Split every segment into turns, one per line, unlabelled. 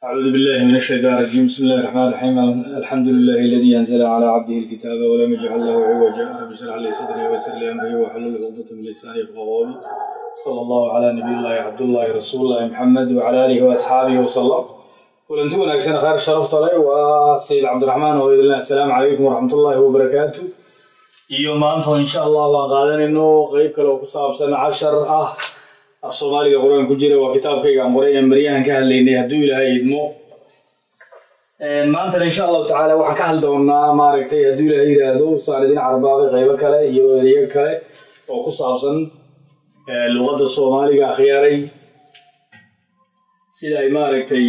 أعوذ بالله من الشيطان الرجيم بسم الله الرحمن الرحيم الحمد لله الذي أنزل على عبده الكتاب ولم يجعل له عوجا رب اشرح لي صدري ويسر لي أمري واحلل عقدة من لساني يفقهوا قولي صلى الله على نبي الله عبد الله رسول الله محمد وعلى آله وأصحابه وسلم kulanti wanaagsan khayr sharafta leh waa sayid cabdiraxmaan oydillah assalaamu calaykum waraxmat ullaahi wabarakaatu iyo maanta insha allah waan qaadanayno qeyb kale oo ku saabsan cashar ah af soomaaliga qur-aan ku jira waa kitaabkayga aan qoray ee maryahan ka hadlaynay hadduu ilaahay idmo maantana insha allahu tacaala waxaan ka hadli doonaa maaragtay hadduu ilaahay yidhaahdo saan idin carbaabay qeybo kale iyo ereyo kale oo ku saabsan luqadda soomaaliga akhyaaray sida ay maaragtay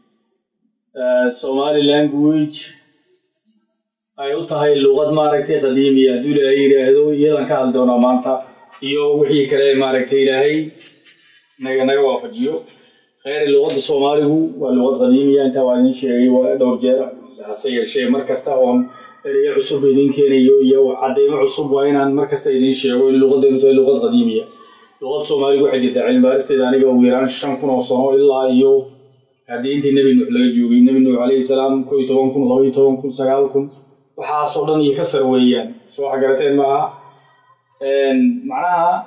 somali language ay u tahay luqad maaragtay qadiimiya hadduu ilaahay yidhaahdo iyadan ka hadli doonaa maanta iyo wixii kale maaragtay ilaahay naga naga waafajiyo kheyri luqadda soomaaligu waa luqad qadiimiya intaa waa idin sheegay waa dhowr jeer hase yeeshee mar kasta oon ereyo cusub idin keenayo iyo caddaymo cusub waa inaan mar kasta idin sheego in luqaddeenu tahay luqad qadiimiya luqadda soomaaligu waxay jirtaa cilmibaaristeeda aniga ugu yaraan shan kun oo sano ilaa iyo haddii intii nebi nuux laga joogay nebi nuux calayhi salaam ko iyo toban kun laba iyo toban kun sagaal kun waxaasoo dhan iyo ka sar weeyaan soo wax garateen maaha macnaha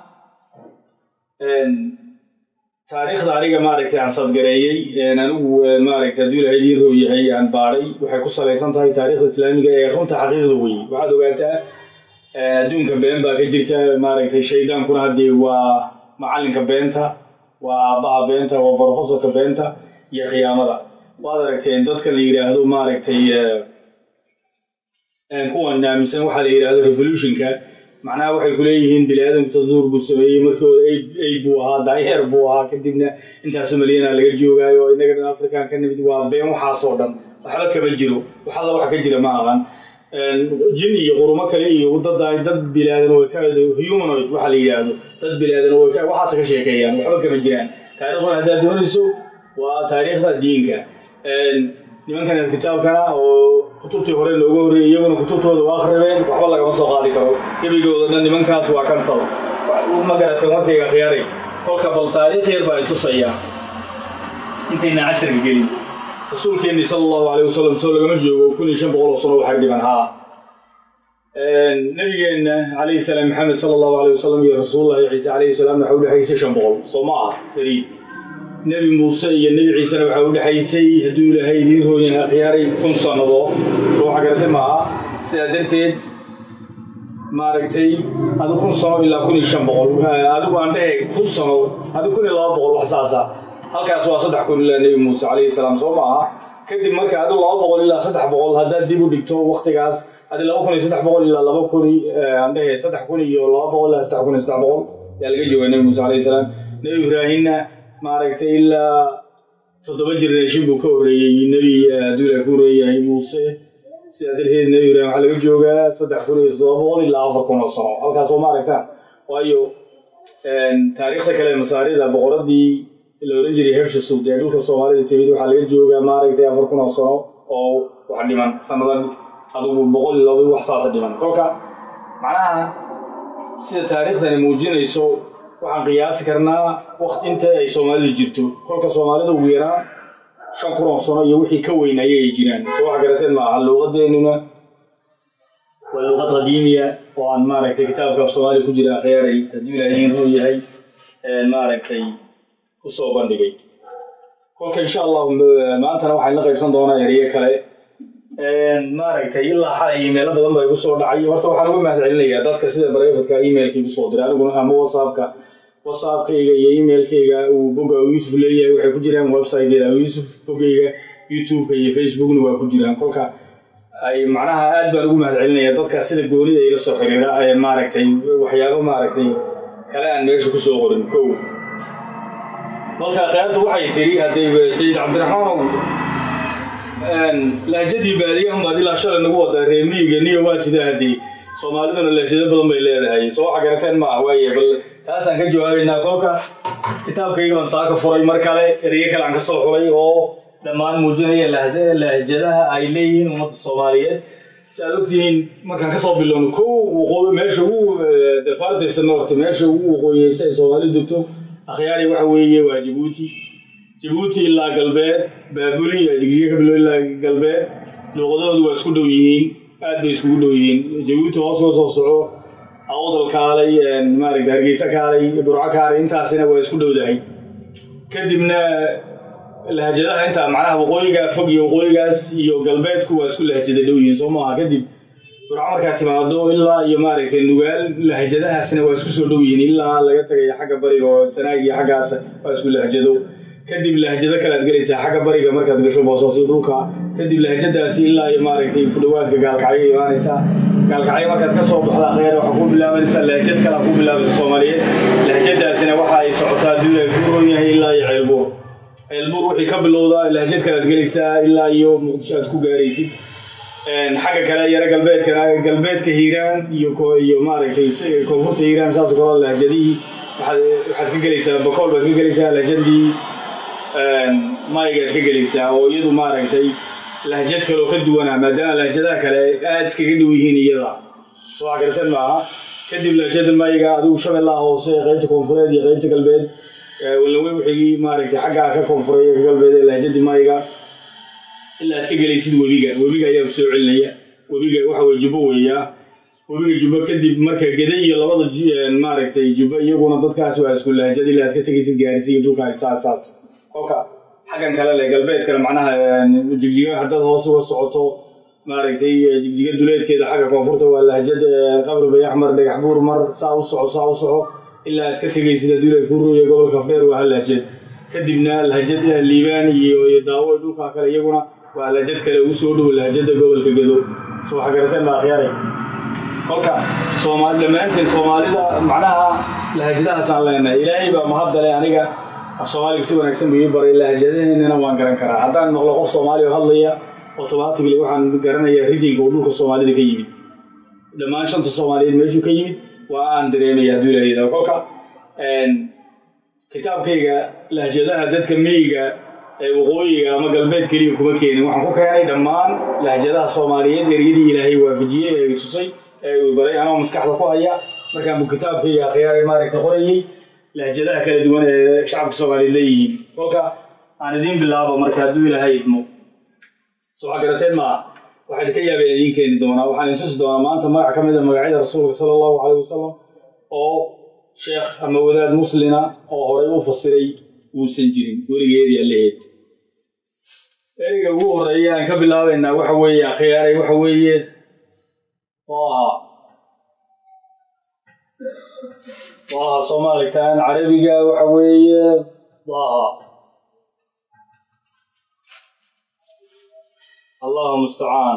taariikhda aniga maaragtay aan sadgareeyey anigu maaragtay hadduu ilahay idiin roo yahay aan baadhay waxay ku salaysan tahay taariikhda islaamiga ee runta xaqiiqda weye waxaad ogaataa adduunka been baa ka jirta maaragtay shaydaankuna haddii waa macallinka beenta waa aabbaha beenta waa brofesorka beenta iyo khiyaamada waad aragteen dadka la yidhaahdo maaragtay kuwan aaminsan waxaa la yidhahdo revolutionka macnaha waxay ku leeyihiin bini aadamku tadaduur buu sameeyey markii hore ay buu ahaa daayeer buu ahaa kadibna intaasu malyanaa laga joogaayo oo innaga dhan african ka nimid waa been waxaasoo dhan waxba kama jiro wax alla wax ka jira ma aqan jin iyo qurumo kale iyo dad dad bilaadan way ka humanoid waxa la yidhaahdo dad bilaadan way ka waxaas ka sheekeeyaan waxba kama jiraan taariikhdan haddaad doonayso waa taariikhda diinka nimankan kitaabkana oo kutubtii hore looga horreeyey iyaguna kutubtooda waa akhribeen waxba lagama soo qaadi karo gebigooda dhan nimankaas waa kansal ma garateen warkayga khiyaaray kolka bal taariikh yar baa itusayaa intayna casharka gelin rasuulkeennii sala allahu caleyh wasalam soo lagama joogo kun iyo shan boqol oo sano waxay dhiban haa nabigeenna calayhi salaam maxamed sala allahu caleyh wasalam iyo rasuulullahi ciise calayhi salaamna waxa u dhexaysay shan boqol soo ma ah fariid nebi muuse iyo nebi ciisena waxaa u dhexaysay hadduu ilaahay idiin rooyan akhyaaray kun sannadood soo waxa garate maaha sidaa darteed maaragtay adu kun sano ilaa kun iyo shan boqol adigu aan dhehe kun sano adu kun iyo laba boqol wax saasa halkaas waa saddex kun ilaa nebi muuse calayhi salaam soo maaha kadib marka adu laba boqol ilaa saddex boqol haddaad dib u dhigto waktigaas adi laba kun iyo saddex boqol ilaa laba kun aan dhehe saddex kun iyo laba boqol ilaa saddex kun iyo saddex boqol ayaa laga joogaa nebi muuse calayhi salaam nebi ibraahimna maaragtay ilaa toddoba generation buu ka horreeyey nebi adduula ku horeeyahay muuse sidaa darteed nebi ibraahim waxaa laga joogaa saddex kun iyo toddoba boqol ilaa afar kun oo sano halkaasoo ma aragtaan waayo taariikhda kale masaarida boqoradii la oran jiray hebshasud ee dhulka soomaalida timid waxaa laga joogaa maaragtay afar kun oo sano oo wax dhiman sanadan adugu boqol iyo laba wax saasa dhiman kolka macnaha sida taariikhdani muujinayso waxaan qiyaasi karnaa wakti inta ay soomaalidu jirto kolka soomaalida ugu yaraan shan kun oo sano iyo wixii ka weyn ayay jiraan soo wax garateen maaha luuqadeennuna waa luuqad qadiimiya oo aan maaragtay kitaabka af soomaaliya ku jira akhyaaray hadduu ilaah idiin roo yahay maaragtay kusoo bandhigay kolka insha allahu maantana waxaan la qaybsan doonaa ereyo kale maaragtay ilaa xalay imeelo badan baa igu soo dhacay horta waxaan uga mahad celinayaa dadka sida barefadka emailka igu soo diray aniguna ama whatsappka whatsappkayga iyo emailkayga uu bogga yuusuf leeyahay waxay ku jiraan websiteeda yuusuf boggayga youtubeka iyo facebookna waa ku jiraan kolka ay macnaha aad baan ugu mahad celinayaa dadka sida goonida ila soo xiriira ee maaragtay waxyaabo maaragtay kale aan meesha kusoo qorin kow kolka qaybta waxay tiri hadday sayid cabdiraxmaan lahjadii baadiyahan baad ilaa shalay nagu wadaa reemiyiga niyo waa sidaa haddii soomaaliduna lahjado badan bay leedahay soo waxa garateen maaha waaye bal taasaan ka jawaabaynaa kolka kitaabkayga baan saaka furay mar kale ereyo kale aan ka soo xulay oo dhammaan muujinaya lahjadaha ay leeyihiin ummadda soomaaliyeed si aad ogtihiin markaan kasoo bilowno ko waqooyi meesha ugu defartaysa noorta meesha ugu waqooyeysa ay soomaalidu degto akhyaari waxa weeye waa jabuuti jabuuti ilaa galbeed baabuli iyo jigjiga ka bilo ilaa galbeed luuqadahoodu waa isku dhow yihiin aad bay iskugu dhow yihiin jabuuti hoos uga soo soco awdal kaalay maaragta hargeysa kaalay burco kaalay intaasina waa isku dhowdahay kadibna lahjadaha intaa macnaha waqooyiga fog iyo waqooyigaas iyo galbeedku waa isku lahjada dhow yihiin soo maaha kadib burco markaad timaado ilaa iyo maaragtay nugaal lahjadahaasna waa isku soo dhow yihiin ilaa laga tagayo xagga bariga oo sanaag iyo xaggaas waa isku lahjado kadib lahjado kale aad gelaysaa xagga bariga markaad gasho boosoosi dhulka kadib lahjadaasi ilaa iyo maaragtay ku dhawaadka gaalkacyo imaanaysaa gaalkacyo markaad ka soo baxdaa kheyr waxaa ku bilaabanaysaa lahjad kale ku bilaabaysa soomaaliyeed lahjadaasina waxa ay socotaa duula ku roon yahay ilaa iyo ceelbuur ceelbuur wixii ka bilowdaa lahjad kale aad gelaysaa ilaa iyo muqdisho aad ku gaaraysid xagga kale yaro galbeedkana galbeedka hiiraan iyo iyo maaragtay koonfurta hiiraan saas kalo lahjadihii waxaad ka gelaysaa bakool baad ka gelaysaa lahjadii maygaad ka gelaysaa oo iyadu maaragtay lahjad kaleoo ka duwanaa maadaama lahjadaha kale aad iskaga dhow yihiin iyada soo garteen maaha kadib lahjada mayga adigu shabeellaha hoose qaybta koonfureed iyo qaybta galbeed walawe wixii maaragtay xaggaa ka koonfuray ka galbeed ee lahjadii mayga ilaa aad ka gelaysid webiga webiga ayaa ku soo celinaya webiga waxa weye jubbo weeyaa webiga jubbo kadib marka geda iyo labada maaragtay jubbo iyaguna dadkaas waa isku lahjad ilaa aad ka tegaysid gaarisiga dhulka saas saas kolka xaggan kale le galbeedkana macnaha jigjiga haddaad hoos uga socoto maaragtay jigjiga duleedkeeda xagga koonfurta waa lahjad qabri bay axmar dhagax buur mar saa u soco saa u soco ilaa aad ka tegaysid haddii la ku rooya gobolka afdheer waa hal lahjad kadibna lahjad liibaan iyo daawo dhulka kale iyaguna waa lahjad kale ugu soo dhow lahjada gobolka gedo soo waxa garateen baa akhyaare kolka soomaali dhammaanteen soomaalida macnaha lahjadahaasaan leenahay ilaahay baa mahadale aniga af soomaaliga si wanaagsan buu ii baray lahjadaheennana waan garan karaa haddaan maqlo qof soomaali oo hadlaya automatically waxaan garanayaa rijinka uu dhulka soomaalida ka yimid dhammaan shanta soomaaliyeed meeshuu ka yimid waa aan dareemaya hadduu ilaahayda kolka kitaabkayga lahjadaha dadka miyiga ee waqooyiga ama galbeed keliya kuma keenin waxaan ku keenay dhammaan lahjadaha soomaaliyeed eryadii ilaahay waafajiyey ee tusay ee uu baray anoo maskaxda ku haya markaan buu kitaabkayga akhyaari maaragta qorayey lahjadaha kala duwan ee shacabka soomaaliyeed leeyihiin kolka aan idiin bilaabo marka hadduu ilaahay idmo soo waxaa garateen maaha waxaa idinka yaabeen idiin keeni doonaa waxaan idin tusi doonaa maanta magac ka mid a magacyada rasuulka sala allahu calayh wasalam oo sheekh ama wadaad muslina oo horay u fasiray uusan jirin weligeedii allaheed ereyga ugu horeeya aan ka bilaabaynaa waxa weeye akhyaaray waxa weeye taaha taaha soomaaligtaan carabiga waxa weeye taaha allahu mustacaan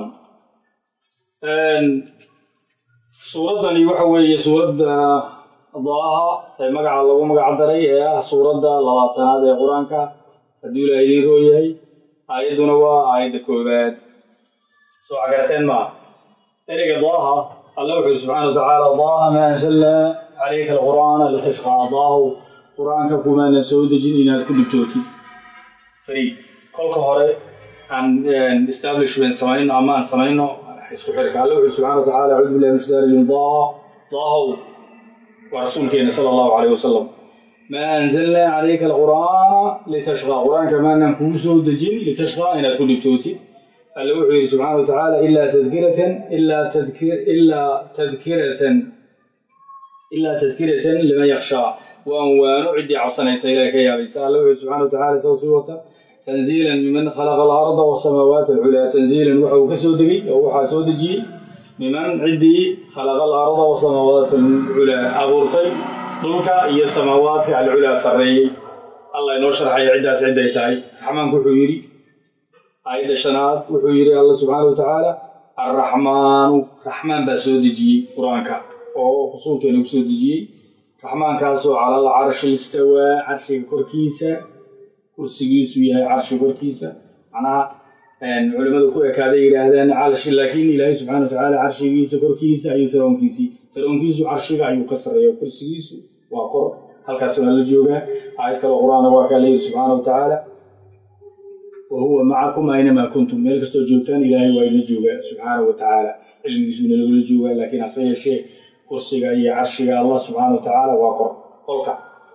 suuraddani waxa weeye suuradda daaha ee magaca lagu magac daray ee ah suuradda labaatanaad ee qur-aanka hadduu ilaah idiin roo yahay aayadduna waa aayadda koowaad soo cagarateen maa ereyga daaha alla wuxuu yidhi subxana wa tacaala daaha maa anzalnaa calayka alqur'aana litashqaa daahu qur-aanka kumaanan soo dejin inaad ku dhibtootid fariid kolka hore aan establishment samayno ama aan samayno isku xirka alla wuxuu subxana wa tacaala acuudu billahi min shaytaan rajim daaha daahow waa rasuulkeena sala allahu calayh wasalam maa anzalnaa calayka alqur'aana litashqaa qur-aanka maanaan kugu soo dejin litashqaa inaad ku dhibtootid alla wuxuu yidhi subxaana wa tacaala ilaa tadkiratan ilaa tadkir ilaa tadkiratan ilaa tadkiratan liman yakshaa waan waano ciddii cabsanaysa ilahay ka yaabaysa alla wuxuu subxana wa tacala isagoo sii wata tanziilan miman khalaqa alarda wasamaawaat alculaa tanziilan waxa uu ka soo degay oo waxaa soo dejiyey miman ciddii khalaqa alarda wasamaawaat alculaa abuurtay dhulka iyo samaawaadka alculaa sarreeyey allah inoo sharxaya ciddaas cidday tahay raxmaanku wuxuu yidhi aayadda shanaad wuxuu yidhi alla subxaana wa tacaala arraxmaanu raxmaan baa soo dejiyey qur-aanka oo rasuulkeena ku soo dejiyey raxmaankaasoo calal carshi istawaa carshiga korkiisa kursigiisu yahay carshi korkiisa macnaha culimmadu ku ekaaday yidhaahdaan carshi laakiin ilaahay subxana wa tacaala carshigiisa korkiisa ayuu saroonkiisii saroonkiisu carshiga ayuu ka sarreeya kursigiisu waa kor halkaas waa la joogaa aayad kale qur-aana waa kaa leeyihi subxaana wa tacaala wa huwa macakum aynamaa kuntum meel kastoo joogtaan ilaahay waa idla joogaa subxaana wa tacaala cilmigiisuna lagula joogaa laakiin hase yeeshee kursiga iyo carshiga allah subxaana wa tacaala waa kor kolka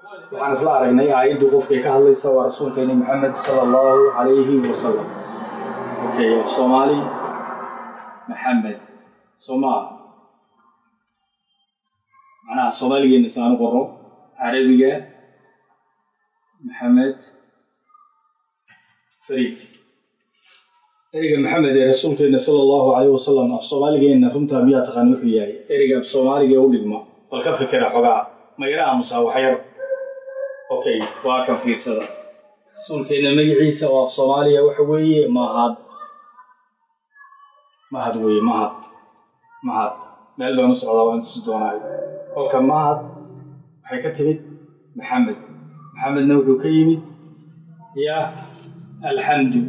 waxaan isla aragnay aayaddu qofkay ka hadlaysa waa rasuulkeeni maxamed sala allahu calayhi wasalam okay af soomaali maxamed soomaa macnaha soomaaligeena saanu qoro carabiga maxamed fariid ereyga maxamed ee rasuulkeena sala allahu calayhi wasalam af soomaaligeena runtaa miyaa taqaan wuxuu yahay ereyga af soomaaliga u dhigma bal ka fikira xogaa ma yara aamusaa waxyar okay waa kan fiirsada rasuulkeena magaciisa oo af soomaaliya waxa weeye mahad mahad weeye mahad mahad meel baan u socdaa waan tusi doonaa kolka mahad waxay ka timid maxamed maxamedna wuxuu ka yimid ya alxamdu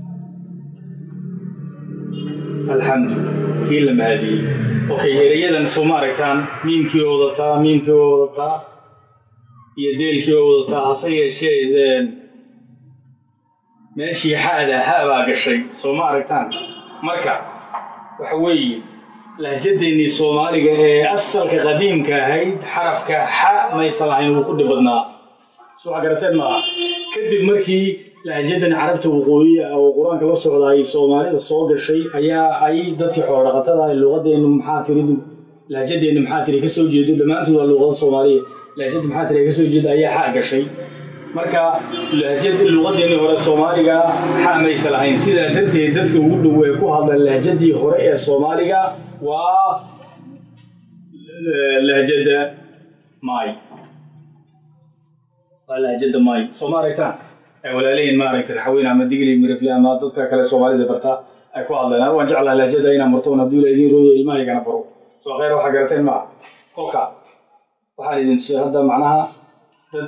alxamdu kii la mahadiyey okay erayadan soo ma aragtaan miimkii oo wadataa miimkii oo wadataa iyo deelkii oo wadataa hase yeeshee meeshii xa'da ha baa gashay soo ma aragtaan marka waxa weeye lahjadeennii soomaaliga ee asalka qadiimka ahayd xarafka xa maysan lahayn wuu ku dhibadnaa soo wax garateen maaha kadib markii lahjadan carabta waqooyi oo qur-aanka la socda ay soomaalida soo gashay ayaa ay dadkii xoolodhaqatada ah luqadeennu maxaa tiridu lahjadeennu maxaa tiri kasoo jeedo dhammaantood waa luqada soomaaliya lahjada maxaa tiri kasoo jeeda ayaa xa gashay marka lahjad luqadeennii hore soomaaliga xa maysa lahayn sidaa darteed dadka ugu dhow ee ku hadla lahjadii hore ee soomaaliga waa lahjada maay waa lahjada maay soo ma aragtaan ay walaalayiin maaragtay raxweyn ama digli mirifle ama dadka kale soomaalida barta ay ku hadleen waan jeclaa lahjada inaan martoon hadduu la idiin rooya ilmahaygana baro soo khayr waxaa garateen maa kolka waxaan idin tusay hadda macnaha dad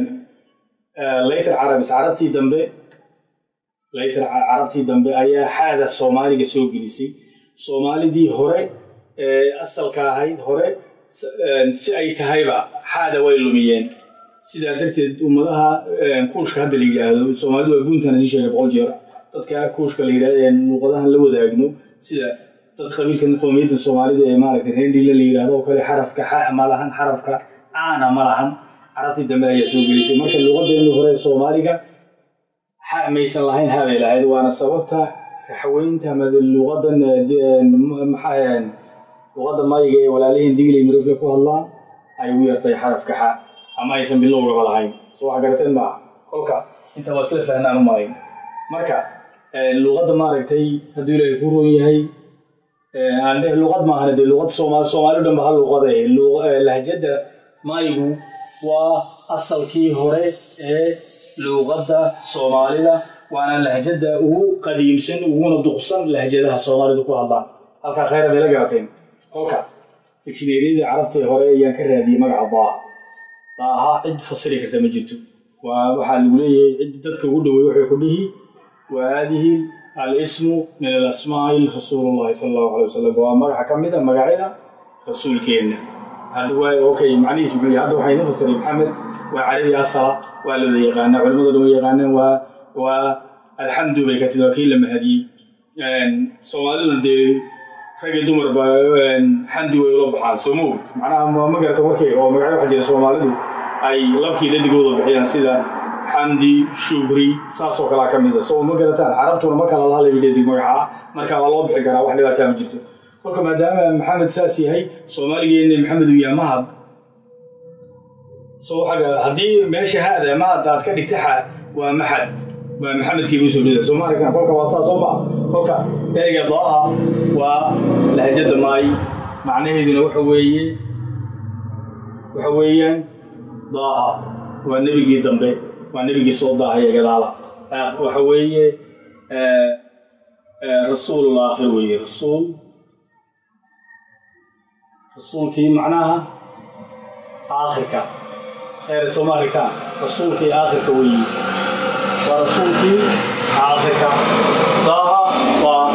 laytar carabis carabtii dambe laytar carabtii dambe ayaa xaada soomaaliga soo gelisay soomaalidii hore ee asalka ahayd hore si ay tahayba xaada way lumiyeen sidaa darteed ummadaha kuushka hadda la yidhaahdo soomaalidu waa buuntan idin sheegay boqol jeer dadka kuushka la yidhahdo ee luqadahan la wadaagno sida dad qabiilkan qowmiyadda soomaalida ee maaragtay rendila la yidhahdo oo kale xarafka xa ma lahan xarafka caana ma lahan carabtii dambe ayaa soo gelisay marka luqadeennii hore ee soomaaliga xa maysan lahayn habay lahayd waana sababta raxweynta ama luqadan maxaa luqadda mayiga ee walaalihiin digli mirifle ku hadlaan ay ugu yartay xarafka xa ama aysan bilowgaba lahayn soo wax garateen maaha kolka inta waa isla fahnaan u malayn marka luqadda maaragtay hadduu ilaahay ku roon yahay aan dheh luqad maahan dee luqad soomaali soomaali dhanba hal luqada eh lahjadda maayigu waa asalkii hore ee luuqadda soomaalida waana lahjadda ugu qadiimsan uguna duqsan lahjadaha soomaalidu ku hadlaan halkaa khayra bay la garateen kolka dictionaryadii carabtii hore ayaan ka raadiyey magaca daa daaha cid fasiri karta ma jirto waa waxaa lagu leeyahay cid dadka ugu dhowey waxay ku dhihi wa haadihi alismu min alasmaa'i rasuulullahi sala allahu alay wasalam waa magaca ka mid a magacyada rasuulkeenna hadda waa okay macnihiis wuxuu yahay hadda waxaa idin fasiray maxamed waa carabi asala waa looda yaqaanaa culimada dhan way yaqaanaan waa waa alxamdu bay ka tidi waa kii la mahadiyey soomaaliduna dee rag iyo dumarba xamdi way ula baxaan soo moog macnaha ma garata warkay oo magacyo waxaa jira soomaalidu ay labkii dhadigooda bixiyaan sida xamdi shukri saasoo kalaa ka mida soo ma garataan carabtuna ma kala laha labi dhadig magacaa marka waa loo bixi karaa wax dhibaataa ma jirto kolka maadaama maxamed saas yahay soomaaligeena maxamed uu yahay mahad soo xaga haddii meesha haada mahad aad ka dhigta xa waa maxad waa maxamedkii buu soo dhida soo ma aragtaan kolka waa saas oo ma kolka ereyga daaha waa lahjada maay macnaheeduna waxa weeye waxa weeyaan daaha waa nebigii dambe waa nebigii soo daahaya gadaala waxa weeye rasuul aakhir weeye rasuul rasuulkii macnaha aakhirka khayr soo ma aragtaan rasuulkii aakhirka weeye waa rasuulkii aakhirka daaha waa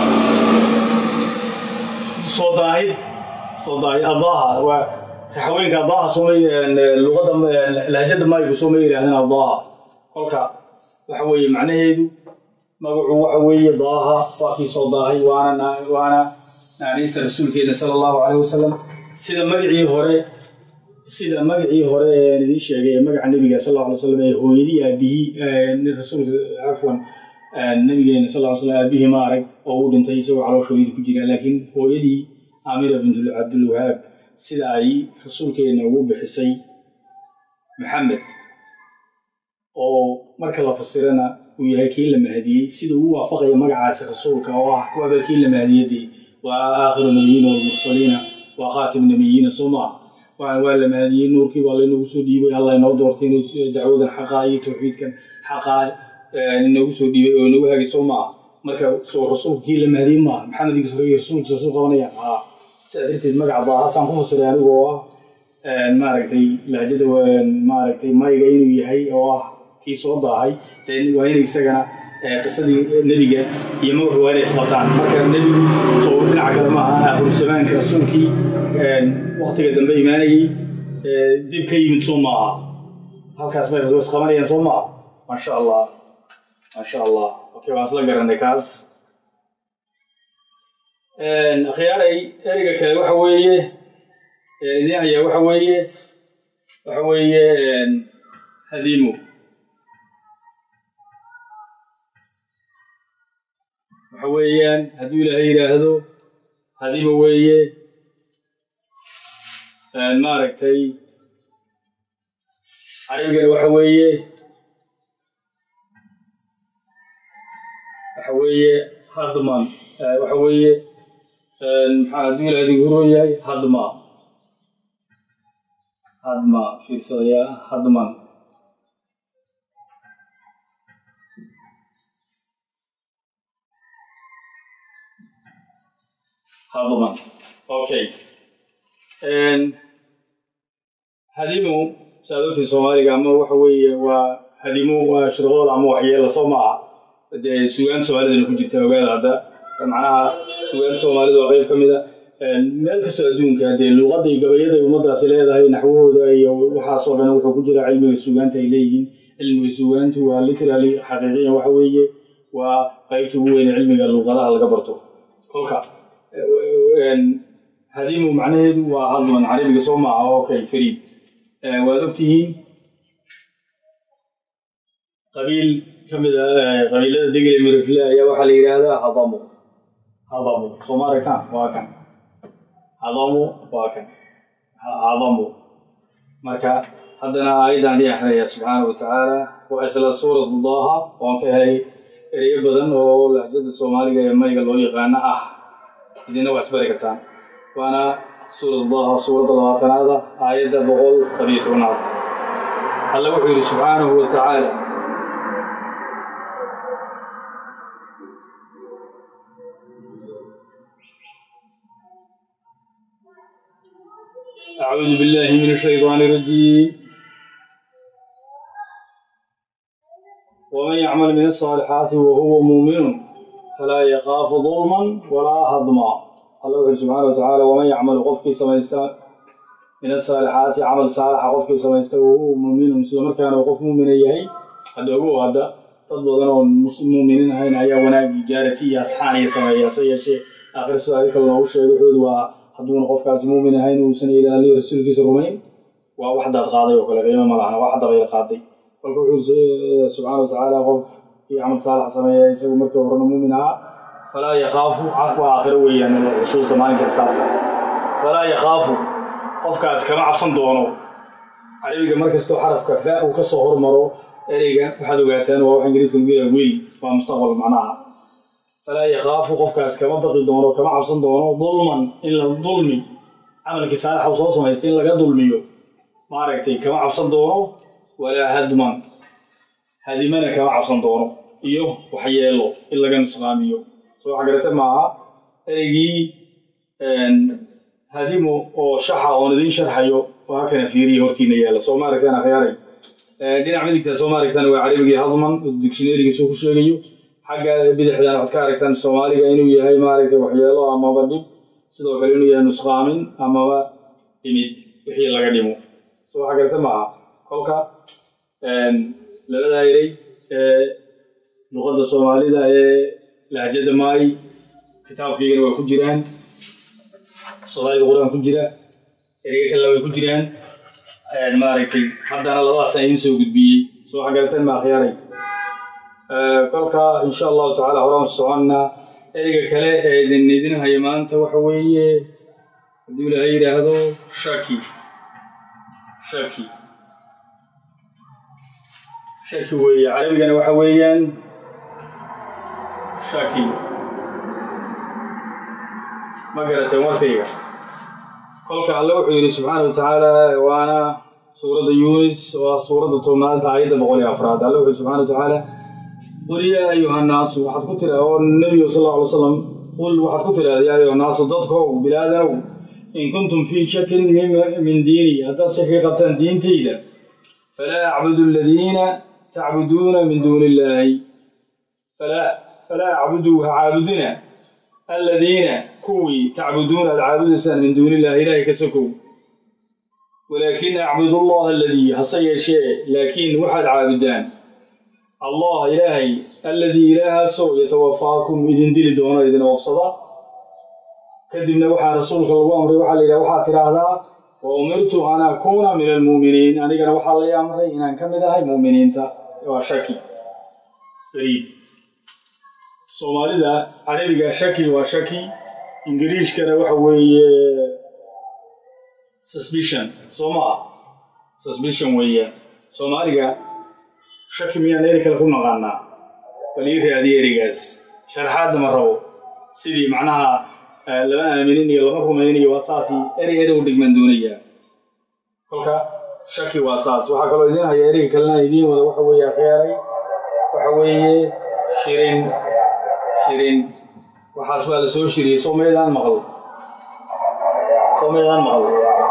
soo daahid soo daahid adaaha waa raxweenka adaaha sooma luqadda lahjada maaygu sooma yidhahdeen adaaha kolka waxa weeye macnaheedu magacu waxa weeye daaha waa kii soo daahay waana waana naaniista rasuulkeena sala allahu calayh wasalam sida magacii hore sida magacii hore ee idiin sheegay ee magaca nebiga sal alla alay slam ee hooyadii aabihii rasuulka cafwan nabigeena sal ly slam aabihii ma arag oo uu dhintay isagoo calooshooyadii ku jira laakiin hooyadii amira bint cabdilwahaab sida ay rasuulkeena ugu bixisay maxamed oo marka la fasirana uu yahay kii la mahadiyey sida uu waafaqaya magacaasi rasuulka oo ah kuwaaba kii la mahadiyadii waa aakhiru nabiyiina walmursaliina waa khaatim nabiyiina soo maaha waa la mahadiyey nuurkii baa laynoogu soo dhiibay alla inoo doortay inuu dacwadan xaqaa iyo tawxiidkan xaqaa inoogu soo dhiibay oo inoogu hagay soo maaha marka soo rasuulka kii la mahadiyey maaha maxamed iyo rasuulkiisa soo qabanayaan haa sidaa darteed magaca daahaasaan ku fasiray anigu oo ah maaragtay lahjada maaragtay mayga inuu yahay oo ah kii soo daahay waa inay isagana qisadii nebiga iyo magacu waa inay isqabtaan marka nebigu soo dhinaca kale maaha aakhiru zamaanka rasuulkii waktiga dambe imaanayey dib ka yimid soo maaha halkaas bay isqabanayaan soo maaha maasha allah maasha allah okay waan isla garanay kaas akhyaaray ereyga kale waxa weeye idin ayaa waxa weeye waxa weeye hadiimo waxa weeyaan hadduu ilaahay yidhaahdo hadiimo weeye maaragtay carabigana waxa weeye waxa weeye hadman waxa weeye maxaa hadduu ilahay digu hurooyahay hadma hadma fiirsadayaa hadman hadman okay hadimu saadogtii soomaaliga ama waxa weeye waa hadimu waa shirqool ama waxyeela soo maaha dee sugaan soomaalidana ku jirta ogaada hadda macnaha sugaan soomaalida waa qayb ka mid a meel kastoo adduunka dee luuqadda iyo gabayada ay ummadaasi leedahay naxwahooda iyo waxaasoo dhan wuxuu ku jira cilmiga sugaanta ay leeyihiin cilmiga sugaantu waa literally xaqiiqiyan waxa weeye waa qaybta ugu weyne cilmiga luuqadaha laga barto kolka hadimu macnaheedu waa hadman carabiga soo maaha okay fariid waad ogtihiin qabiil ka mid a qabiilada degel mirifle ayaa waxaa la yidhaahdaa hadamu hadamu soo ma aragtaan waa kan hadamu waa kan hadamu marka haddana aayaddan dii akrinaya subxaana wa tacaala waa isla suuratu daaha oon ka helay ereyo badan oo lahjada soomaaliga ee mayga loo yaqaano ah idina waa isbari kartaan waana suuratu daaha suuradda labaatanaada aayadda boqol labiyo tobnaad alle wuxuu yidhi subxaanahu wa tacaala أعوذ بالله من الشيطان الرجيم ومن يعمل من الصالحات وهو مؤمن فلا يخاف ظلما ولا هضما الله سبحانه وتعالى ومن يعمل قفك سميستا من الصالحات عمل صالح قفك سميستا وهو مؤمن مسلم كان وقف مؤمن يهي قد أقول هذا تضبط أنه مؤمنين هين أيا وناك جارتي أصحاني سمي يا شيء آخر سؤال كلنا وش يقول hadduuna qofkaasi muumin ahayn uusan ilaaliyo rasuulkiisa rumayn waa wax daad qaaday oo kale qiimo malahna waa dabayl qaaday kolka wuxuu subxaana watacaala qof kii camal saalax sameeya isagu markii horena muumin ahaa falaa yakhaafu cafwa aakhiro weeyaan xusuusta maalinka xisaabta falaa yakhaafu qofkaas kama cabsan doono carabiga markastoo xarafka fa uu ka soo hormaro ereyga waxaad ogaataan waa wax ingiriiska lagu yaha wiil waa mustaqbal macnaha falaa yakhaafu qofkaas kama baqi doono kama cabsan doono dulman in la dulmi camalkii saalaxa uu soo samaystay in laga dulmiyo maaragtay kama cabsan doono walaa hadman hadimana kama cabsan doono iyo waxyeelo in laga nusqaamiyo soo waxa garata maaha ereygii hadimo oo shaxa oon idiin sharxayo waa kana fiiriya hortiina yaalla soo ma aragtaan akhyaaray dhinac midigta soo ma aragtaan waa carabigii hadman dictionarygiisuu ku sheegayo xagga bidixdan waxaad ka aragtaan soomaaliga inuu yahay maaragtay waxyeelo amaba dhib sidoo kale inuu yahay nusqaamin amaba dhimid wixii laga dhimo soo waxa garata maaha kolka labadaa erey ee luqadda soomaalida ee lahjada maay kitaabkaygana waa ku jiraan soomaalida qur-aan ku jira ereyga kalena way ku jiraan maaragtay haddana labadaasaan idiin soo gudbiyey soo xagarateen ma akhyaaray kolka insha allahu tacala horaan soconnaa ereyga kale ee idin idin haya maanta waxa weeye hadduu ilaahay yidhaahdo shaki shaki shaki weeye carabigana waxa weeyaan shaki ma garateen warkayga kolka alle wuxuu yidhi subxaana wa tacaala waana suuradda yunis waa suuradda tobnaad aayadda boqol iyo afraad alle wuxuu subxana wa tacaala qul yaa ayuha nnaasu waxaad ku tira oo nebigu sal alla alay slam qul waxaad ku tidhahda yaa ayuha nnaasu dadkow bilaadanow in kuntum fii shakin min diini haddaad shaki ka qabtaan diintayda falaa acbudu aladiina tacbuduuna min duuni illaahi falaa falaa acbudu ha caabudina aladiina kuwii tacbuduuna aad caabudaysaan min duuni illahi ilaahay ka sokow walaakin acbudu allaha aladii hase yeeshee laakiin waxaad caabudaan allah ilaahay alladii ilaahaasoo yatawafaakum idin dili doono idin oobsada kadibna waxaa rasuulka lagu amray waxaa la yidhaha waxaad tidhaahdaa wa umirtu an akuuna min almu'miniin anigana waxaa lay amray inaan ka mid ahay mu'miniinta waa shaki fariid soomaalida carabiga shaki waa shaki ingiriishkana waxa weeye suspicion soo ma ah suspicion weeyaan soomaaliga shaki miyaan eri kale ku naqaanaa bal ii raadiya erigaas sharaxaadna ma rabo sidii macnaha lama aaminin iyo lama rumaynayo waa saasi eri eri u dhigman doonayaa kolka shaki waa saas waxaa kaloo idiin haya eriga kalena idiin wada waxa weeye akhiyaaray waxa weeye shirin shirin waxaas waa la soo shiriyey soo maydaan maqal soo maydaan maqal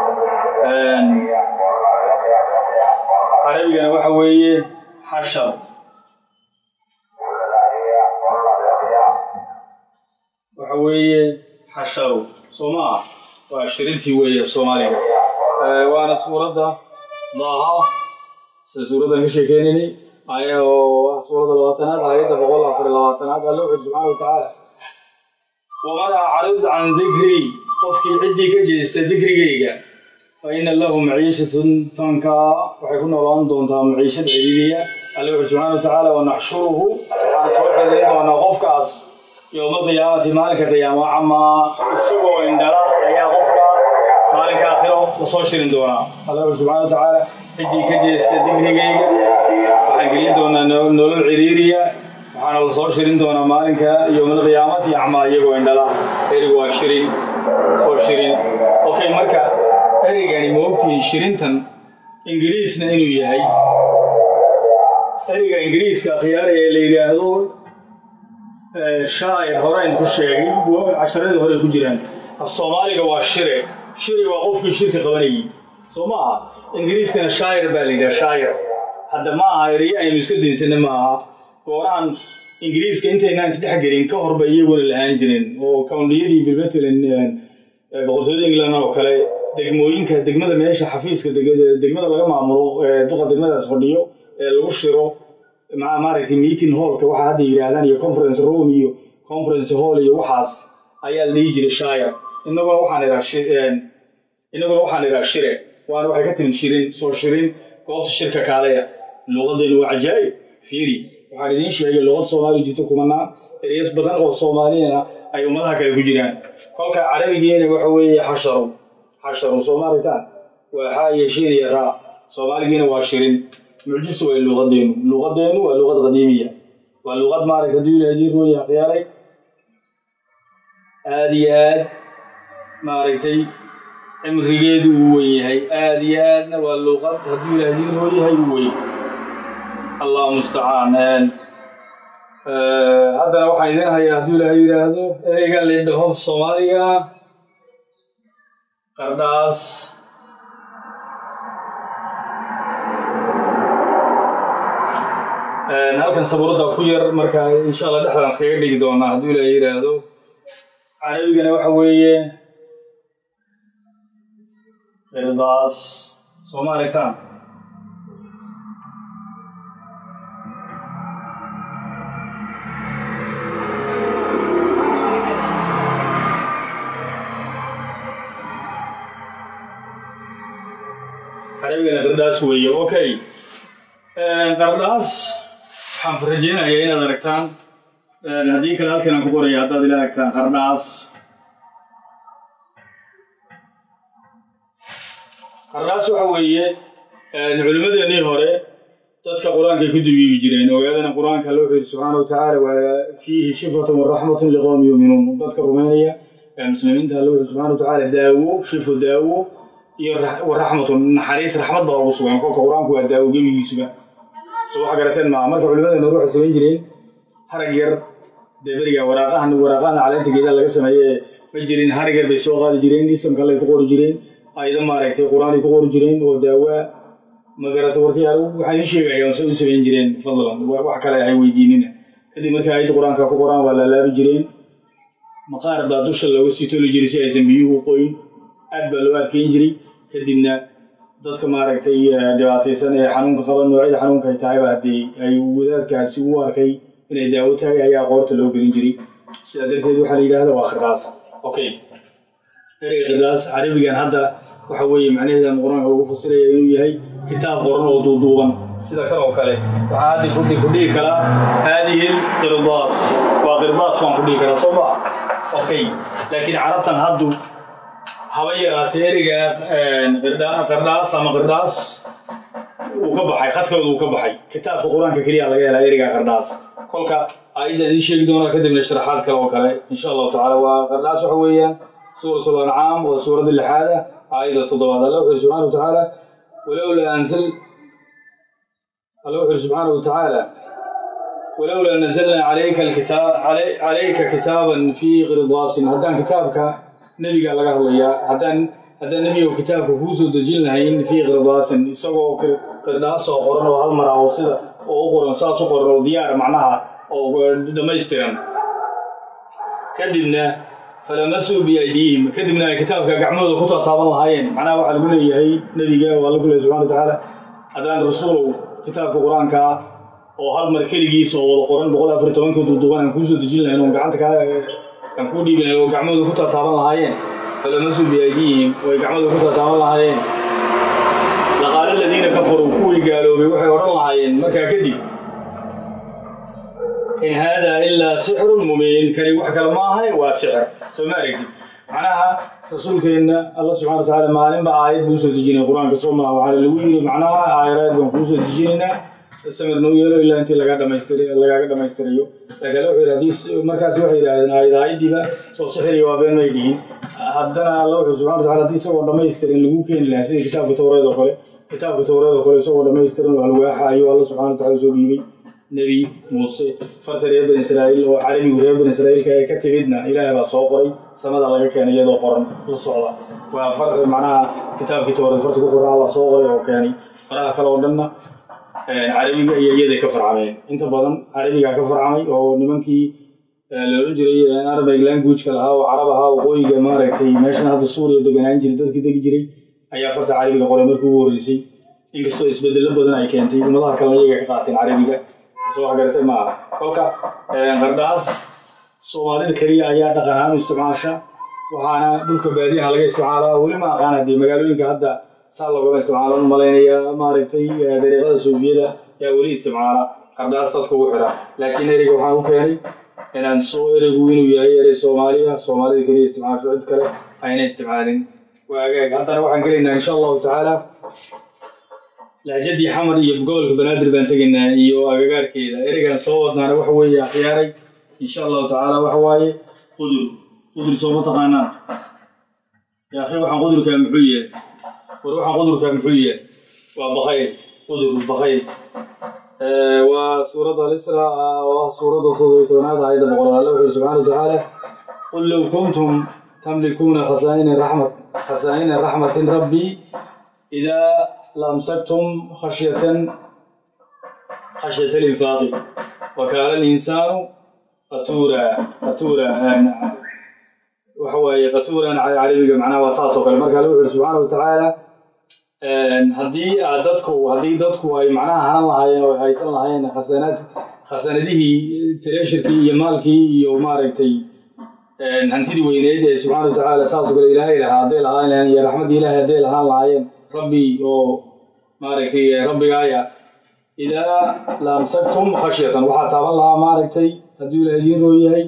carabigana waxa weeye xashar waxa weeye xasharu soo ma ah waa shirintii weeye soomaaliga waana suuradda daaha sida suuraddan ka sheekeynayni aya oo ah suuradda labaatanaad aayadda boqol afar iyo labaatanaad alle wuxuu subxaana wa tacaala waman acrid can dikrii qofkii ciddii ka jeesta dikrigayga fa ina lahu maciishatun fankaa waxay ku noolaan doontaa maciishad ciriiriya alle wuxuu subxana wa tacaala wanaxshuruhu waxaan soo xiririn doonaa qofkaas yowma qiyaamati maalinka qiyaama camaa isagoo indhala ayaa qofka maalinka aakhiro lasoo shirin doonaa alle wuxuu subxana wa tacaala ciddii ka jeesta dikrigayga waxaan gelin doonaa nolol ciriiriya waxaana la soo shirin doonaa maalinka yowmalqiyaamati acmaa iyagoo indhala erigu waa shirin soo shirin okay marka erigani ma ogtihiin shirintan ingiriisna inuu yahay eriga ingiriiska khiyaara ee la yidhaahdo shaacir horeyn ku sheegay casharadii hore ku jiraan af soomaaliga waa shire shiri waa qofkii shirka qabanayay soo ma aha ingiriiskana shaacir baa la yidhaha shaacir hadda ma aha eriye aynu iska dinsana ma aha goorahan ingiriiska intaynaan isdhex gelin ka horba iyaguna lahaan jirin oo kawndhiyadii bilmatalan boqortooyada england oo kale degmooyinka degmada meesha xafiiska degmada laga maamulo duqa degmadaas fadhiyo ee lagu shiro maaragtay meeting hallka waxa hadda yidhaahdaan iyo conference room iyo conference hall iyo waxaas ayaa la dhihi jiray shaayar inaguna waxaan idhaa inaguna waxaan idhaa shire waana waxay ka timid shirin soo shirin goobta shirka kaaleya luuqadeenu waa cajaa'ib fiiri waxaan idiin sheegay luqad soomaaliya jirto kumanaan ereyas badan oo soomaaliyana ay ummadaha kale ku jiraan kolka carabigeena waxa weeye xasharu xasharu soo maaragtaan waa xaa iyo shiin iyo raa soomaaligiina waa shirin mucjiso way luuqadeenu luuqadeenu waa luuqad qadiimiya waa luuqad maaragta hadduu ilaah idiin rooya akhyaaray aada iyo aad maaragtay cimrigeedu uu weyn yahay aada iyo aadna waa luuqad hadduu ilaah idiin rooyahay u weyn allah mustacaan haddana waxaan idin hayaa hadduu ilaahay yidhaahdo ereyga laydhaho soomaaliga qardhaas halkan sabuuradda ku yar marka insha allah dhexdaan iskaga dhigi doonaa hadduu ilaahay yidhaahdo carabigana waxa weeye qirdaas soo ma aragtaan carabigana qardhaas weeye okay qardhaas waxaan rajeynayaa inaad aragtaan haddii kale halkan aan ku qoraya haddaad ila aragtaan qardhaas qardhaas waxa weeye culimmadeenii hore dadka qur-aankay ku dubiibi jireen ogaadana qur-aanka alla wuxuu yidhi subxaana wa tacaala waa fiihi shifatun waraxmatun liqowmi yuuminuun dadka rumaynaya muslimiinta alla wuxuu subxana wa tacaala daawo shifo daawo iyo waraxmatun naxariis raxmad baa ugu sugan kolka qur-aanku waa daawo gebigiisuba so waxa garateen maaha marka culimadeena hore waxay samayn jireen harag yar dee beriga waraaqahan waraaqahan caleenta geedaha laga sameeye ma jirin harag yar bay soo qaadi jireen isamka allay ku qori jireen ayda maaragtay qur-aanay ku qori jireen oo daawaa magarata warkii waxaan ii sheegaya se u samayn jireen fadlan wax kale hay weydiinina kadib markii ayadda qur-aanka ku qoraan waa laalaabi jireen maqaar baa dusha looga sii toli jiray si aysan biyuhu u qoyin aad baa loo adkeyn jiray kadibna dadka maaragtay dhibaataysan ee xanuunka qaba noocyada xanuunka ay tahayba haddii ay wadaadkaasi u arkay inay daawo tahay ayaa qoorta loo gelin jiray sidaa darteed waxaa la yidhahda waa khirdaas okay ereyga khirdaas carabigan hadda waxa weeye macnaheedan qur-aanka lagu fasiraya inuu yahay kitaab qoran oo duuduuban sida kan oo kale waxaa haddi kudhi ku dhihi karaa haadihi qirdaas waa qirdaas baan ku dhihi karaa soo maa okay laakiin carabtan haddu haba yaraatee ereyga qardhaas ama qardhaas uu ka baxay khadkooda uu ka baxay kitaabka qur-aanka keliya laga helaa ereyga qardhaas kolka aayadda idiin sheegi doonaa kadibna sharaxaad kale oo kale insha allahu tacaala waa qardhaas waxa weeyaan suurat lancaam waa suuradda lixaada aayadda toddobaad alla wuxuu subxana wa tacaala walowlaa anzal alla wuxuu subxaana wa tacaala walowlaa nazalnaa calayka alkitaab calayka kitaaban fii qirdaasin haddaan kitaabka nebiga laga hadlayaa haddaan haddaan nebiga kitaabka kuu soo dejin lahayn fii qirdaasin isagoo qirdaas oo qoran oo hal mara oo sida oo u qoran saas u qoran oo diyaar macnaha oo dhammaystiran kadibna falamasuu biaydiihim kadibna ay kitaabka gacmahooda ku taataaban lahaayeen macnaha waxaa lagu leeyahay nebiga oo alla ku leeyahy subxana wa tacaala haddaan rasuulow kitaabka qur-aanka ah oo hal mar keligiis oo wada qoran boqol afar tobankii duuduuban aan kuu soo dejin lahayn oo gacanta kaa aan kuu dhiibi lahayn oo gacmahooda ku taataaban lahaayeen falamasuu biaydiihim oo ay gacmahooda ku taataaban lahaayeen laqaala aladiina kafaruu kuwii gaaloobay waxay odhan lahaayeen markaa kadib in haadaa ilaa sixrun mubiin kani wax kale ma ahay waa sixir soo ma aragtid macnaha rasuulkeenna alla subxana wa tacaala maalinba aayad buu usoo dejinaya qur-aanka soo maha waxaa lagu yidhi macnaha aayaraad baan kuu soo dejinaynaa samir noo yeelo ilaa intii lagaa dhamaystir lagaaga dhammaystirayo laakiin wuxuu yidhi haddii markaasi waxay yidhahdeen aayad aayaddiiba soo sixiriyo waa been may dhihin haddana alla wuxuu subxana wa tacala haddii isagoo dhammaystiran lagu keeni lahaa sida kitaabka towreed oo kale kitaabka towreed oo kale isagoo dhammaystiran oo alwaaxa ayuu alla subxana wa tacala soo dhiibay nebi muuse farta reer bani israa'iil oo carabigu reer bani israa'iilka ee ka timidna ilaahay baa soo qoray samada laga keenay iyadoo qoran la socda waa far macnaha kitaabkii towreed farta ku qoran alla soo qoray oo keenay faraha kale oo dhanna carabiga iyo iyaday ka farcameen inta badan carabigaa ka farcamay oo nimankii loolan jiray arabic languageka lahaa oo carab ahaa waqooyiga maaragtay meeshan hadda suuriya deganaan jiray dadkii degi jiray ayaa farta carabiga qoray markii ugu horreysay inkastoo isbedello badan ay keentay ummadaha kalena iyaga ka qaateen carabiga soo wax garatay maaha kolka qardhaas soomaalida keliya ayaa dhaqan ahaan u isticmaasha waxaana dhulka baadiyaha laga isticmaalaa weli ma aqaan haddii magaalooyinka hadda saa loogama isticmaalo u malaynaya maaragtay dariiqada soofiyada yaa weli isticmaala qardhaas dadka ugu xira laakiin ereyga waxaan u keenay inaan soo ereygu inuu yahay erey soomaaliya soomaalida keliya isticmaasho cid kale ayna isticmaalin waagaag haddana waxaan gelaynaa insha allahu tacaala lahjadii xamar iyo gobolka banaadir baan tegaynaa iyo agagaarkeeda ereygan soo wadnaana waxa weeye akhyaaray insha allahu tacaala waxa waaye qudur qudur soo ma taqaanaan yaa akhi waxaan qudurkaa muxuu yahay war waxaan qudurkaa muxuu yahay waa bakayl qudur bakayl waa suuradda alisra waa suuradda todobiy tobanaad aayadda boqolaad alle wuxuu subxana wa tacaala qul low kuntum tamlikuuna khasaa'ina raxmat khasaa'ina raxmatin rabbii idaa لأمسكتم خشية خشية الإنفاق وكان الإنسان قتورا قتورا وحوى قتورا على عربي معناه وصاص وكل مرة قالوا سبحانه وتعالى haddii aad dadku haddii dadku ay macnaha hanan lahaayeen oo haysan lahaayeen khasanaad khasanadihii treeshirkii iyo maalkii iyo maaragtay hantidii weyneed ee subxana wa tacaala saasoo kale ilaahay lahaa hadday lahaan lahayen iyo raxmaddii ilaahay hadday lahaan lahaayeen rabbi oo maaragtay rabbigaaya idaa laamsagtum khashyatan waxaa taaban lahaa maaragtay hadduu ilaah idiin roo yahay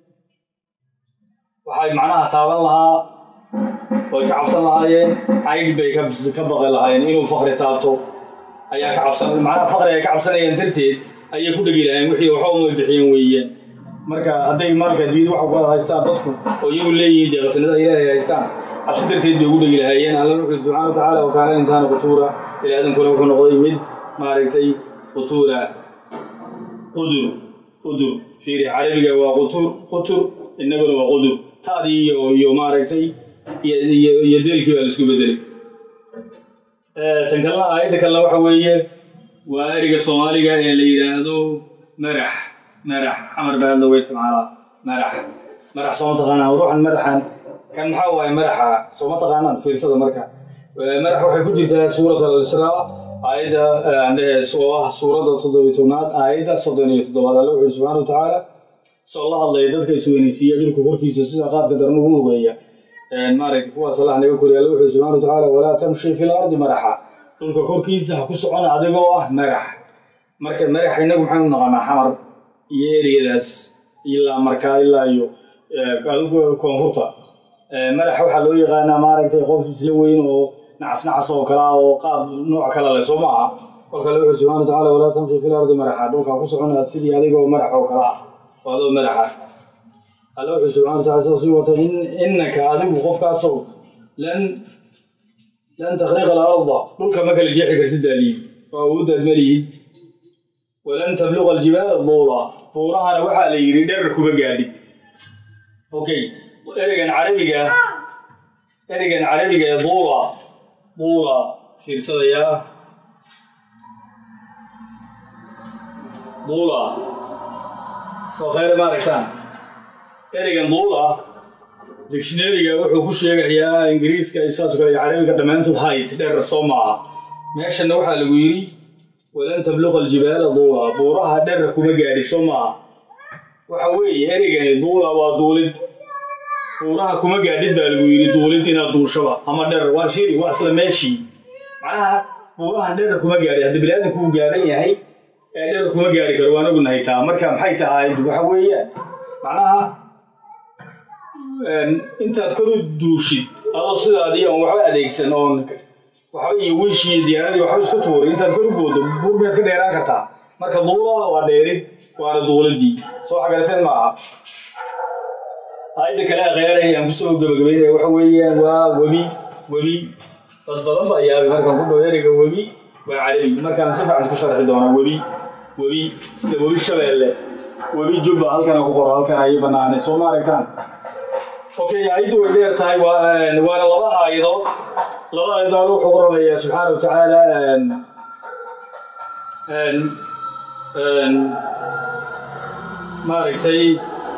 waxay macnaha taaban lahaa way ka cabsan lahaayeen caydh bay ka baqi lahaayeen inuu fakri taabto ayaa ka cabsan macnaha fakri ay ka cabsanayeen darteed ayay ku dhegi lahayen wixii waxba uma bixiyeen weeyaan marka hadday marka diid waxa ku haystaan dadku oo iyagu leeyihiin dee qasnada ilaahay haystaan cabsi darteed bay ugu dhegi lahaayeen alla wuxuu subxana wa tacaala wakaana insaana qutuura ilaadankuna wuxuu noqday mid maaragtay qutuura qudur qudur fiiri carabiga waa qutur qutur innaguna waa qudur taadii iyo iyo maaragtay iyo deelkii baa la isku bedelay tan kalena aayadda kalena waxa weeye waa eriga soomaaliga ee la yidhaahdo marax marax xamar baa looga isticmaalaa marax marax sooma taqaanaan ruuxan maraxan kan maxaa waaye maraxa sooma taqaanaan fiirsada marka marax waxay ku jirtaa suurat al-israa aayadda oo ah suuradda toddobiy tobnaad aayadda soddon iyo toddobaad alle wuxuu subxana wa tacaala soo la hadlaya dadka isweynaysiiya dhulka korkiisa sida qaabka daran ugu lugeeya maaragta kuwaas allah naga koriya alle wuxuu subxana wa tacaala walaa tamshi fi lardi maraxa dhulka korkiisa ha ku socon adigoo ah marax marka marax innagu maxaynu naqanaa xamar iyo eriyadaas ilaa markaa ilaa iyo koonfurta marax waxaa loo yaqaanaa maaragtay qof isla weyn oo nacas nacas oo kale ah oo qaab nooc kale leh soo maaha kolka alle wuxuu subxana wa tacala walaa tamshi fi lardi maraxa dhulka ha ku soconaad sidii adigoo marax oo kale ah oo adoo maraxa alle wuxuu subxana wa tacala sidaas u wata innaka adigu qofkaasow lan lan takhriqa alarda dhulka ma kala jeexi kartid baa liyi oo awooddaad ma lihid walan tabluqa aljibaala duula buurahana waxaa la yidhi dherar kuma gaadhid okay ereygan carabiga ereygan carabiga ee duula duula fiirsadayaa duula soo khayre ma aragtaan ereygan duula dictionaryga wuxuu ku sheegayaa ingiriiska saas kale carabiga dhammaantood hayt dheer soo maaha meeshana waxaa lagu yidhi walan tabluqa aljibaala duula buuraha dherer kuma gaadhid soo maaha waxa weeye ereygani duula waa duulid buuraha kuma gaadhid baa lagu yidhi duulid inaad duushaba ama dherer waa shiri waa isla meeshii macnaha buurahan dherer kuma gaadhid haddi biniaadanku uu gaadhan yahay ee dherer kuma gaadhi karo waan ognahay taa marka maxay tahay waxa weeyaan macnaha intaad koru duushid adoo sidaadii oon waxba adeegsan oon waxba iyo wiish iyo diyaaradii waxba isku tuuray intaad koru boodo buur miyaad ka dheeraan kartaa marka duula waa dheerid waana duuladii soo xagarateen maaha aayadda kale akheeray aan kusoo gabagabaynaya waxa weeyaan waa webi webi dad badan baa yaabay markaan ku dhaw ereyga webi waa carabi markaan si fiican ku sharxi doonaa webi webi sida webi shabeelle webi jubba halkana ku qoro halkan ayay banaanay soo ma aragtaan okay aayaddu way dheer tahay waana laba aayadood laba aayadood wuxuu ku rabayaa subxaana wa tacaala maaragtay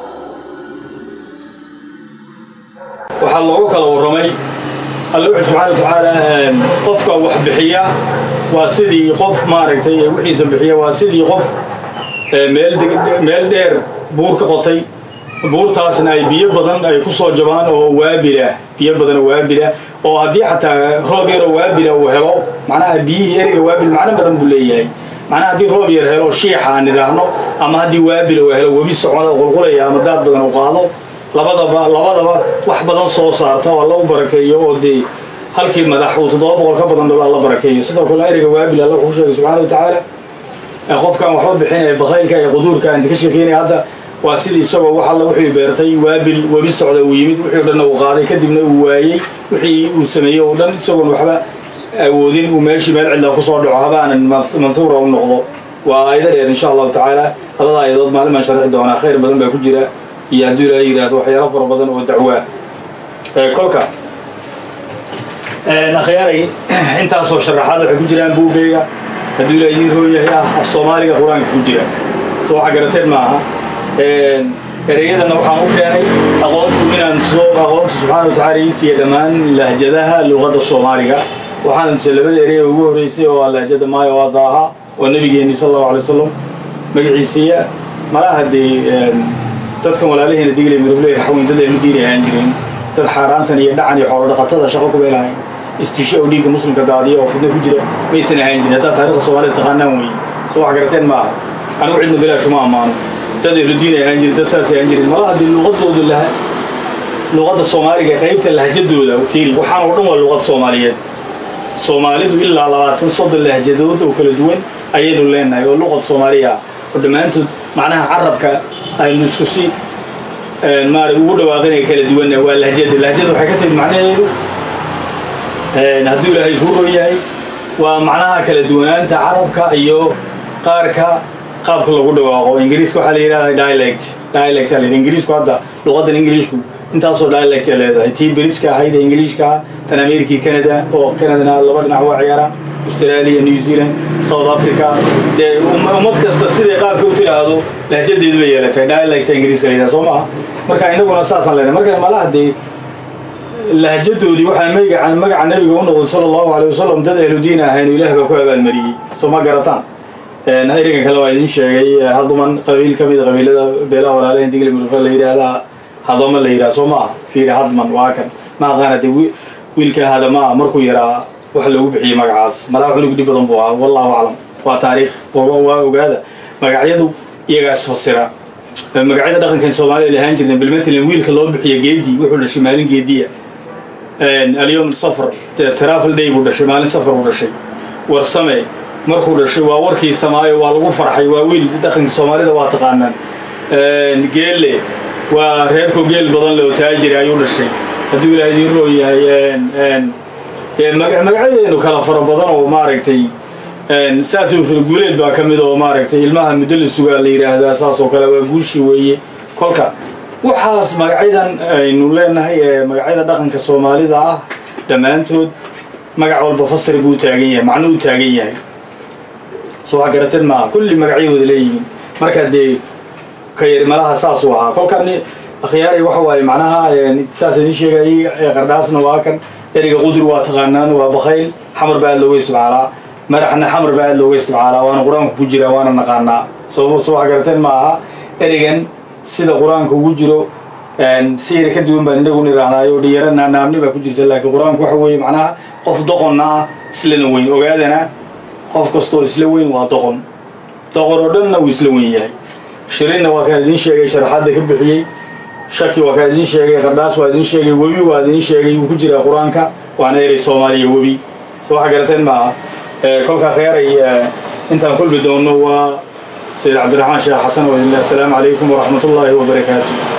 waxaa loogu kala warramay alle wuxuu subxaana wa tacaala qofka wax bixiya waa sidii qof maaragtay wixiisa bixiya waa sidii qof meel meel dheer buur ka qotay buurtaasna ay biyo badan ay ku soo jabaan oo waabilah biyo badan oo waabilah oo haddii xataa roob yaroo waabila uu helo macnaha biyihii eriga waabil macno badan buu leeyahay macnaha haddii roob yar helo shiixa aan idhaahno ama haddii waabil uu helo webi socda qulqulaya ama daad badan uu qaado labadaba labadaba wax badan soo saarta oo alla u barakeeyo oo dee halkii madax uu toddoba boqol ka badan dholo alla barakeeyo sidoo kale eriga waabil alla wuxuu sheegay subxaana wa tacaala qofkan waxba bixinaya bakaylka ee quduurka inta ka sheekeynaya hadda waa sidii isagoo wax alla wuxuu beertay waabil webi socda uu yimid wixii o dhanna uu qaaday kadibna uu waayey wixii uu sameeyey oo dhan isagoon waxba awoodin uu meeshii meel cidla kusoo dhaco habaanan manhuura u noqdo waa aayado dheer insha allahu tacaala labada aayadood maalin baan sharxi doonaa khayr badan baa ku jira iyo hadduu ilaahay yidhaahdo waxyaalo fara badan oo dacwaa kolka akhyaaray intaasoo sharaxaad waxay ku jiraan buugayga hadduu ilaahay idiin roon yahay ah af soomaaliga qur-aanka ku jira soo waxa garateen maaha ereyadana waxaan u keenay aqoontu inaan soo aqoonta subxaana wa tacaala ii siiya dhammaan lahjadaha luqadda soomaaliga waxaan tuse labada erey ugu horreysay oo ah lahjada maayo waa daaha oo nabigeeni sal allahu alay wasalam magaciisiiya malaha dee dadkan walaalaheena diglay mirable raxweyn dad aynu diini ahaan jirin dad xaaraantan iyo dhacan iyo xoolo dhaqatada shaqo ku beelahayn istisho oo dhiigga muslimka daadiya oo fidno ku jira maysan ahaan jirin haddaad taarikhda soomaalida taqaanaan weeye soo wax garateen maaha anigu cidna bilaashuma ammaano dad ehludiin ay ahaan jirin dad saas ay ahaan jirin malaha dee luqadoodu laha luqadda soomaaliga qaybta lahjadooda fiiri waxaan oo dhan waa luqad soomaaliyeed soomaalidu ilaa labaatan soddon lahjadood oo kala duwan ayaynu leenahay oo luqad soomaaliya oo dhammaantood macnaha carabka aynu isku si maarag ugu dhawaaqinaya kala duwanna waa lahjada lahjada waxay ka timid macnaheedu hadduu ilaahay kuu ron yahay waa macnaha kala duwanaanta carabka iyo qaarka qaabka lagu dhawaaqo ingiriiska waxaa la yidhahda dialect dialect aa layidhi ingiriisku hadda luqaddan ingiriishku intaasoo dialect ay leedahay tii britska ahayd ee ingiliishka ah tan amerikii canada oo canadana laba dhinac waa ciyaaraan australia new zealand south africa dee ummad kasta siday qaabka u tiraahdo lahjadeedu bay yeelatay dialecta ingiriiska la yidhaha soo maha marka innaguna saasaan leenahay marka malaha dee lahjadoodii waxaa magaca magaca nabiga u noqday sala allahu alay wasalam dad ehludiin ahayn ilaah baa ku abaalmariyey soo ma garataan erigan kale waa idin sheegay hadman qabiil ka mida qabiilada beelaha walaalahen digli mulfa la yidhaahdaa hadama la yidhaha soo maaha fiiri hadman waa kan ma aqaana dee wiilka hadamaa markuu yaraa wax lagu bixiyey magacaas malaa cunug dhib badan buu ahaa wallahu aclam waa taariikh waa ogaada magacyadu iyagaas fasira magacyada dhaqankan soomaaliya la ahaan jirna bilmatalan wiilka loo bixiyo geedi wuxuu dhashay maalin geediya alyom safar travel day buu dhashay maalin safar buu dhashay warsame markuu dhashay waa warkii samaayo waa lagu farxay waa wiil dhaqanka soomaalida waa taqaanaan geelle waa reerkoo geel badan le oo taajiri ayuu dhashay hadduu ilaaha idiin roo yahay magacyadeenu kala fara badan oo maaragtay saasuu guuleed baa ka mid oo maaragtay ilmaha muddo la sugaa la yidhaahdaa saas oo kale waa guushi weeye kolka waxaas magacyadan aynu leenahay ee magacyada dhaqanka soomaalida ah dhammaantood magac walba fasri buu taagan yahay macno u taagan yahay soo waa garateen maaha kulli magacyahooda leeyihiin markaa dee ka yari malaha saasuu ahaa kolkan akhyaaray waxa waaye macnaha saas idin sheegayay qardhaasna waa kan ereyga qudur waa taqaanaan waa bakayl xamar baa aad looga isticmaalaa madaxna xamar baa aad looga isticmaalaa waana qur-aanku ku jira waana naqaanaa soo soo wax garateen ma aha ereygan sida qur-aanka ugu jiro si yara ka duwan baan inagu nidhaahnaayo dhiyaro naamni baa ku jirta laakiin qur-aanku waxa weeye macnaha qof doqonna ah islana weyn ogaadana qof kastoo isla weyn waa doqon doqon oo dhanna wuu isla weyn yahay shirinna waa kaan idiin sheegay sharaxaadda ka bixiyey shaki waa kaan idiin sheegay qardhaas waa idiin sheegay webi waa idiin sheegay wuu ku jiraa qur-aanka waana erey soomaaliya webi soo waxa garateen maaha kolkaa kheyaaray intaan kulmi doonno waa sayid cabdiraxmaan sheekh xasan oo idinle assalaamu calaykum waraxmat ullaahi wabarakaatu